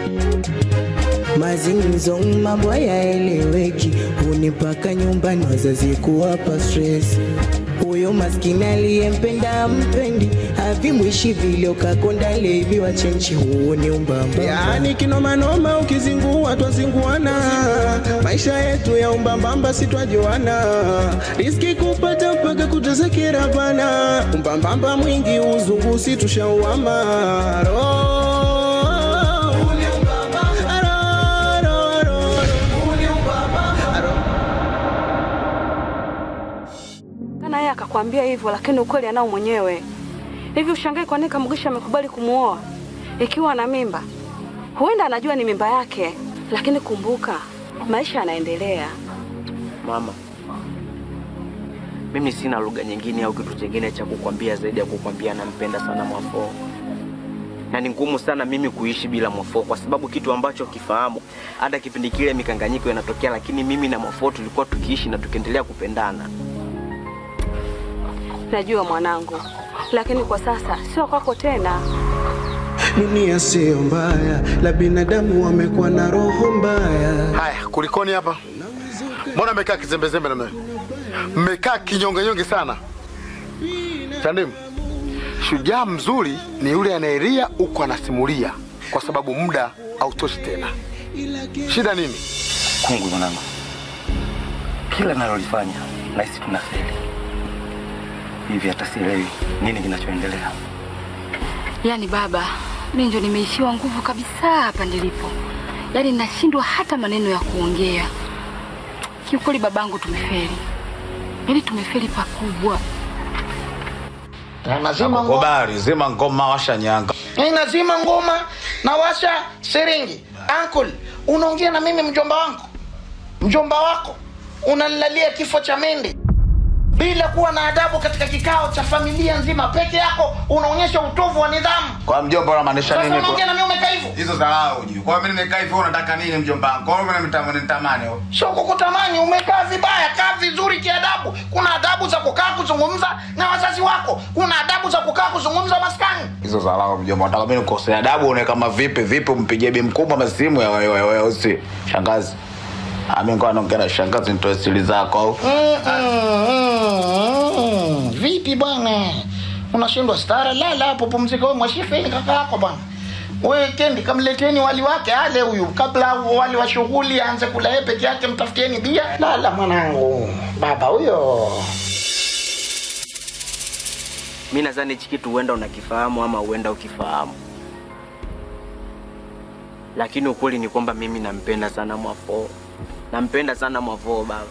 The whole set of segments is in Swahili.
Mazingzo mambo hayaeleweki, hunipaka nyumbani wazazi kuwapa stress. Huyo maskini aliyempenda mpendi, havimwishi vile ukakonda levi wa chenchi, huo ni umbamba. Yaani kinomanoma ukizingua twazinguana, maisha yetu ya umbambamba si twajuana, riski kupata mpaka kutazekera bana, umbambamba mwingi uzungu si tushauama Ro- Ro- ro- ro- kana yeye akakwambia hivyo, lakini ukweli anao mwenyewe. Hivi ushangae kwa nini Kamugisha amekubali kumuoa ikiwa ana mimba? Huenda anajua ni mimba yake, lakini kumbuka, maisha yanaendelea. Mama, mimi sina lugha nyingine au kitu chingine cha kukwambia zaidi ya kukwambia nampenda sana Mwafoo, na ni ngumu sana mimi kuishi bila Mwafoo kwa sababu kitu ambacho kifahamu, hata kipindi kile mikanganyiko inatokea, lakini mimi na Mwafoo tulikuwa tukiishi na tukiendelea kupendana. Najua mwanangu, lakini kwa sasa sio kwako tena. Dunia siyo mbaya, la binadamu wamekuwa na roho mbaya. Haya, kulikoni hapa? Mbona mmekaa kizembezembe namna hiyo? Mmekaa kinyongenyonge sana. Chandimu, shujaa mzuri ni yule anayelia huku anasimulia, kwa sababu muda hautoshi tena. Shida nini? Kungwi mwanangu, kila nalolifanya nahisi tunafeli hivi, hata sielewi nini kinachoendelea. Yaani baba, mimi ndio nimeishiwa nguvu kabisa hapa nilipo, yaani nashindwa hata maneno ya kuongea. Kiukweli babangu, tumefeli, yaani tumefeli pakubwa. Nazima ngoma, Kubali, zima ngoma, washa nyanga. Eh, nazima ngoma na washa siringi. Uncle, unaongea na mimi mjomba wangu, mjomba wako unanilalia kifo cha mende bila kuwa na adabu katika kikao cha familia nzima. Peke yako unaonyesha utovu wa nidhamu. Kwa mjomba unamaanisha Sasa nini? unaongea na mimi umekaa hivyo, Hizo dharau juu. Kwa hiyo mimi nimekaa hivyo unataka nini mjomba wangu? Kwa hiyo mimi nitamani nitamani. wewe. sio kukutamani. Umekaa vibaya, kaa vizuri kiadabu. Kuna adabu za kukaa kuzungumza na wazazi wako, kuna adabu za kukaa kuzungumza maskani. Hizo dharau mjomba. Unataka mimi nikosea adabu une kama vipi vipi umpigie bi mkubwa masimu ya wewe wewe usi. Shangazi. Ami ngoja naongea na shangazi nitoe siri zako au. Mm, mm, mm. Vipi bwana, unashindwa stara? Lala hapo, pumzika wewe. Mwashifeni kaka yako bwana. Wewe kendi, kamleteni wali wake ale huyu, kabla wali wa shughuli aanze kula yeye peke yake, mtafutieni bia. Lala mwanangu, baba huyo. Mi nadhani hichi kitu huenda unakifahamu ama huenda ukifahamu, lakini ukweli ni kwamba mimi nampenda sana Mwafoo, nampenda sana Mwafoo baba.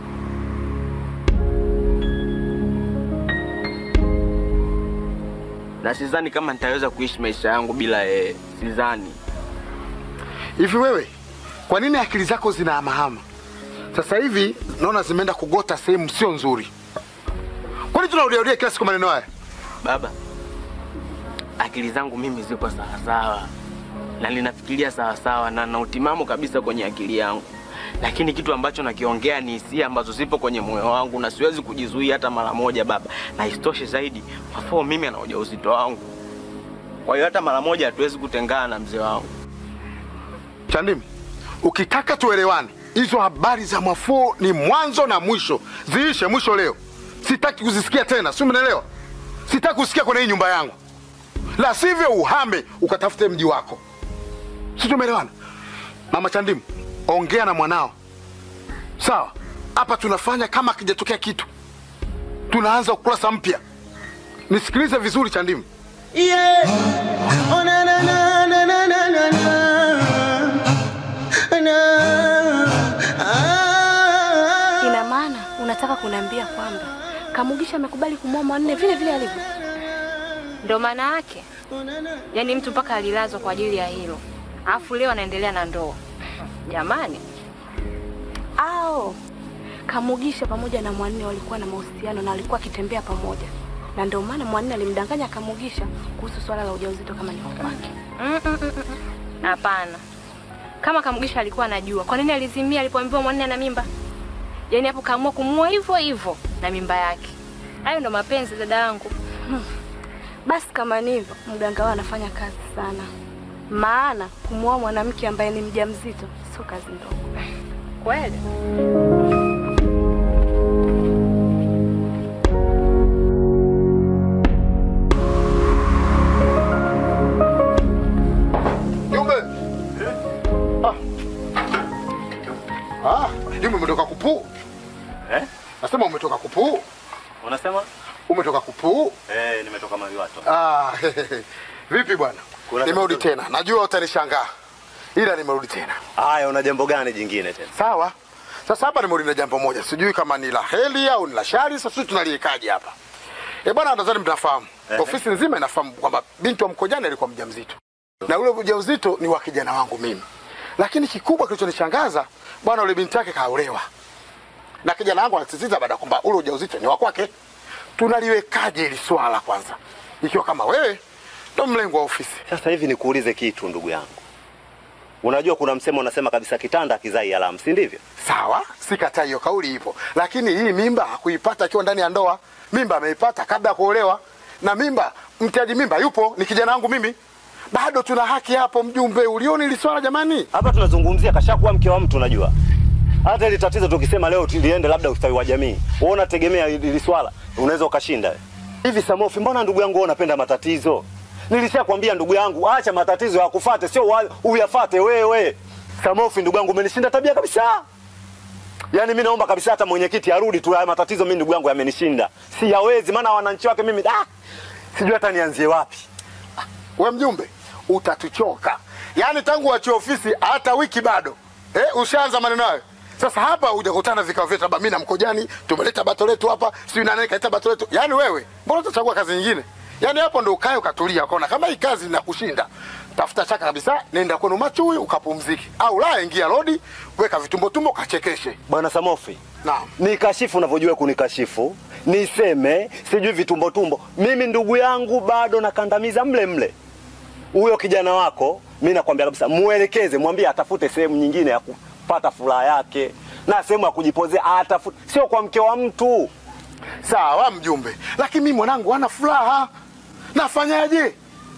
Na sidhani kama nitaweza kuishi maisha yangu bila yeye, sidhani. Hivi wewe, kwa nini akili zako zinahamahama? Sasa hivi naona zimeenda kugota sehemu sio nzuri. Kwani tunarudiarudia kila siku maneno haya? Baba, akili zangu mimi ziko sawasawa na ninafikiria sawasawa na na utimamu kabisa kwenye akili yangu, lakini kitu ambacho nakiongea ni hisia ambazo zipo kwenye moyo wangu na siwezi kujizuia hata mara moja baba. Na isitoshe zaidi, Mwafoo mimi ana ujauzito wangu, kwa hiyo hata mara moja hatuwezi kutengana na mzee wangu. Chandimu, ukitaka tuelewane, hizo habari za Mwafoo ni mwanzo na mwisho, ziishe mwisho leo. Sitaki kuzisikia tena, si umeelewa? Sitaki kusikia kwenye hii nyumba yangu, la sivyo uhame ukatafute mji wako, si tumeelewana? Mama Chandimu, ongea na mwanao sawa. Hapa tunafanya kama akijatokea kitu, tunaanza ukurasa mpya. Nisikilize vizuri Chandimu. Yeah. Oh, na, na, na, na, na, na, na, na. Na. Ah. Ina maana unataka kuniambia kwamba Kamugisha amekubali kumwoa Mwanne vile vile alivyo? Ndo maana yake, yaani mtu mpaka alilazwa kwa ajili ya hilo, alafu leo anaendelea na ndoa. Jamani, Au Kamugisha pamoja na Mwanne walikuwa na mahusiano na walikuwa akitembea pamoja, na ndio maana Mwanne alimdanganya Kamugisha kuhusu swala la ujauzito kama ni wa kwake. Mm, mm, mm, mm. hapana. Kama Kamugisha alikuwa anajua, kwa nini alizimia alipoambiwa Mwanne ana mimba? Yaani hapo kaamua kumuoa hivyo hivyo na mimba yake. Hayo ndo mapenzi dada yangu. Basi kama ni hivyo, mganga wao anafanya kazi sana. maana kumwoa mwanamke ambaye ni mjamzito sio kazi ndogo. Kweli Jumbe. Ah. Ah, Jumbe umetoka kupuu. Eh? Nasema umetoka kupuu. Unasema? Umetoka kupuu. Eh, nimetoka Maliwato. Ah, vipi bwana? Kuna Nimerudi tatizo? tena. Najua utanishangaa. Ila nimerudi tena. Haya, una jambo gani jingine tena? Sawa. Sasa hapa nimerudi na jambo moja. Sijui kama ni la heri au ni la shari. Sasa sisi tunaliekaje hapa? Eh bwana, nadhani mtafahamu. Ehe. Ofisi nzima inafahamu kwamba binti wa Mkojani alikuwa mjamzito. Na ule ujauzito ni wa kijana wangu mimi. Lakini kikubwa kilichonishangaza, bwana ule binti yake kaolewa. Na kijana wangu anasisitiza baada kwamba ule ujauzito ni wa kwake. Tunaliwekaje hili swala kwanza? Ikiwa kama wewe ndo mlengo wa ofisi. Sasa hivi nikuulize kitu ndugu yangu. Unajua kuna msemo unasema kabisa kitanda kizai alamu, si ndivyo? Sawa, sikatai hiyo kauli ipo, lakini hii mimba hakuipata akiwa ndani ya ndoa. Mimba ameipata kabla ya kuolewa, na mimba, mtiaji mimba yupo, ni kijana wangu mimi. Bado tuna haki hapo, mjumbe. Ulioni hili swala jamani? Hapa tunazungumzia kashakuwa mke wa mtu, unajua. Hata hili tatizo tukisema leo liende labda ustawi wa jamii, wewe unategemea hili swala unaweza ukashinda hivi. Samofi, mbona ndugu yangu wewe unapenda matatizo? Nilishakwambia ndugu yangu, acha matatizo yakufate, sio wa- uyafate wewe. Samofi, ndugu yangu, umenishinda tabia kabisa. Yaani mimi naomba kabisa hata mwenyekiti arudi tu, haya matatizo mimi ndugu yangu yamenishinda, siyawezi. Maana wananchi wake mimi ah, sijui hata nianzie wapi. We mjumbe, utatuchoka. Yaani tangu wachie ofisi hata wiki bado eh, ushaanza maneno hayo. Sasa hapa hujakutana vikao vyetu, labda mimi na Mkojani tumeleta bato letu hapa, sijui nani kaleta bato letu. Yaani wewe mbona utachagua kazi nyingine? Yaani hapo ndo ukae ukatulia, ukaona kama hii kazi inakushinda, tafuta chaka kabisa, nenda kwenu Machui ukapumzike, au la ingia lodi, weka vitumbo tumbo, kachekeshe. Bwana Samofi, Naam. nikashifu unavyojua kunikashifu, niseme sijui vitumbo tumbo. Mimi ndugu yangu bado nakandamiza mle mle. Huyo kijana wako mi nakwambia kabisa, muelekeze, mwambie atafute sehemu nyingine ya kupata furaha yake na sehemu ya kujipozea, atafute, sio kwa mke wa mtu. Sawa mjumbe, lakini mimi mwanangu hana furaha, nafanyaje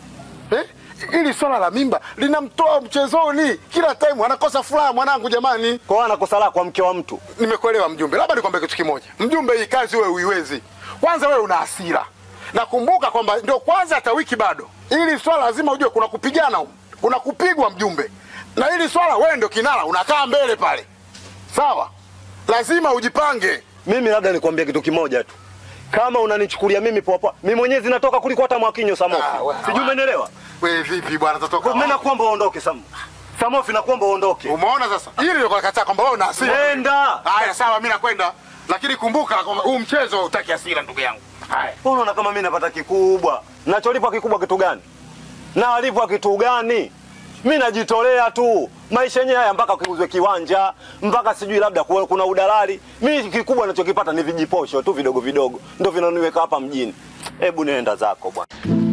eh? Ili swala la mimba linamtoa mchezoni, kila time anakosa furaha mwanangu. Jamani, Kwa hiyo anakosa la kwa mke wa mtu. nimekuelewa mjumbe. Labda nikwambie kitu kimoja mjumbe, hii kazi wewe uiwezi. Kwanza wewe una hasira, nakumbuka kwamba ndio kwanza hata wiki bado. Ili swala lazima ujue kuna kupigana huko, kuna kupigwa mjumbe, na hili swala wewe ndio kinara, unakaa mbele pale, sawa? Lazima ujipange. Mimi labda nikwambie kitu kimoja tu, kama unanichukulia mimi poa poa, mimi mwenyewe zinatoka kuliko hata Mwakinyo Samofi. Ah, we- Sijui umenielewa? Wewe vipi bwana, tatoka Mimi nakuomba uondoke Sam. Samofi, nakuomba uondoke. Umeona sasa, hili ndio nakataa kwamba wewe una hasira. Nenda. Haya, sawa, mimi nakwenda, lakini kumbuka kwamba huu mchezo hutaki hasira, ndugu yangu. Haya, Unaona kama mimi napata kikubwa. Nacholipwa kikubwa kitu gani? Na alipwa kitu gani? Mimi najitolea tu. Maisha yenyewe haya mpaka kiuzwe kiwanja, mpaka sijui labda kuwe- kuna udalali. Mimi kikubwa ninachokipata ni vijiposho tu vidogo vidogo. Ndio vinaniweka hapa mjini. Hebu nenda zako bwana.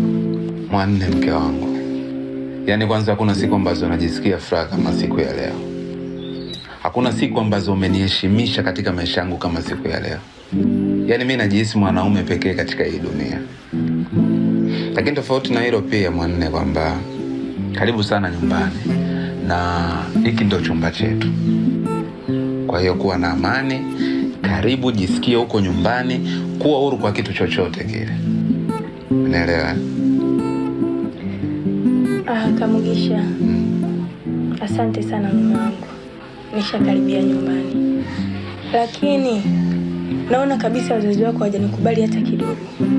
Mwanne, mke wangu, yaani kwanza, hakuna siku ambazo najisikia furaha kama siku ya leo. Hakuna siku ambazo umeniheshimisha katika maisha yangu kama siku ya leo. Yaani mi najihisi mwanaume pekee katika hii dunia. Lakini tofauti na hilo pia, Mwanne, kwamba karibu sana nyumbani, na hiki ndo chumba chetu. Kwa hiyo kuwa na amani, karibu, jisikie huko nyumbani, kuwa huru kwa kitu chochote kile. Unaelewa? eh? Ah, Kamugisha, asante sana mama wangu, nishakaribia nyumbani, lakini naona kabisa wazazi wako hawajanikubali hata kidogo.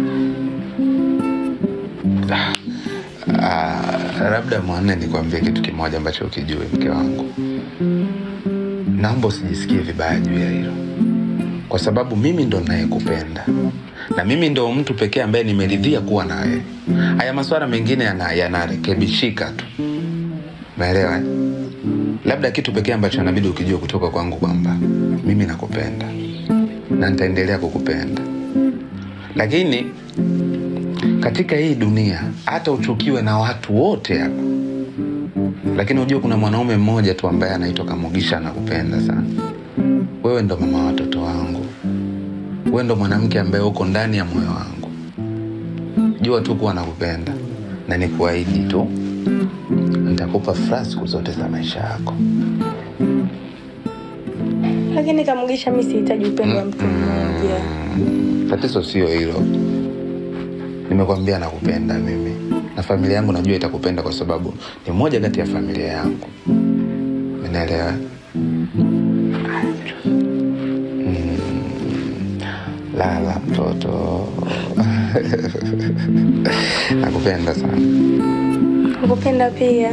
Ah, labda Mwanne, nikwambie kitu kimoja ambacho ukijue, mke wangu, naomba usijisikie vibaya juu ya hilo, kwa sababu mimi ndo nayekupenda na mimi ndo mtu pekee ambaye nimeridhia kuwa na wewe. Haya masuala mengine yana- yanarekebishika tu, umeelewa? eh? Labda kitu pekee ambacho inabidi ukijua kutoka kwangu kwamba mimi nakupenda na nitaendelea kukupenda, lakini katika hii dunia hata uchukiwe na watu wote hapa, lakini unajua kuna mwanaume mmoja tu ambaye anaitwa Kamugisha anakupenda sana. Wewe ndo mama wa watoto wangu, wewe ndo mwanamke ambaye uko ndani ya moyo wangu. Jua tu kuwa nakupenda na nikuahidi tu, itakupa furaha siku zote za maisha yako. Lakini Kamugisha, mi sihitaji upendo wa mtu mmoja. Tatizo sio hilo. Nimekwambia nakupenda mimi, na familia yangu najua itakupenda kwa sababu ni moja kati ya familia yangu. Umeelewa? Mm, Lala mtoto, nakupenda sana. Nakupenda pia.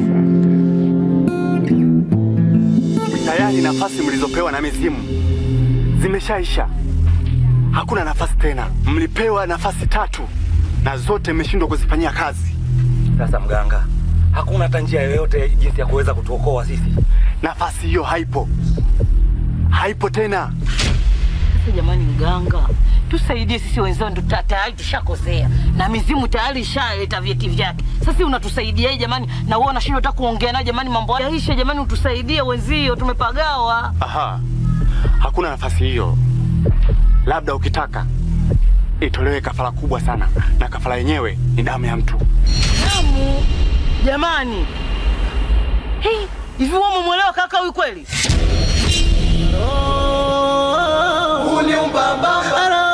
Tayari nafasi mlizopewa na mizimu zimeshaisha, hakuna nafasi tena. Mlipewa nafasi tatu na zote mmeshindwa kuzifanyia kazi. Sasa mganga, hakuna hata njia yoyote jinsi ya kuweza kutuokoa sisi. Nafasi hiyo haipo, haipo tena. Sasa jamani, mganga tusaidie sisi wenzao, ndo ta- tayari tushakosea na mizimu tayari ishaleta vyeti vyake. Sasa unatusaidiaje jamani? Na wewe unashindwa hata kuongea naye jamani, mambo haya yaishe jamani, utusaidie wenzio, tumepagawa. Aha, hakuna nafasi hiyo. Labda ukitaka itolewe kafara kubwa sana, na kafara yenyewe ni damu ya mtu. Damu jamani, Hii, hivi wewe umemwelewa kaka huyu kweli? Uni umbambamba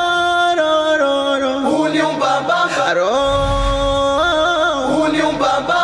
Uni umbambamba Uni umbambamba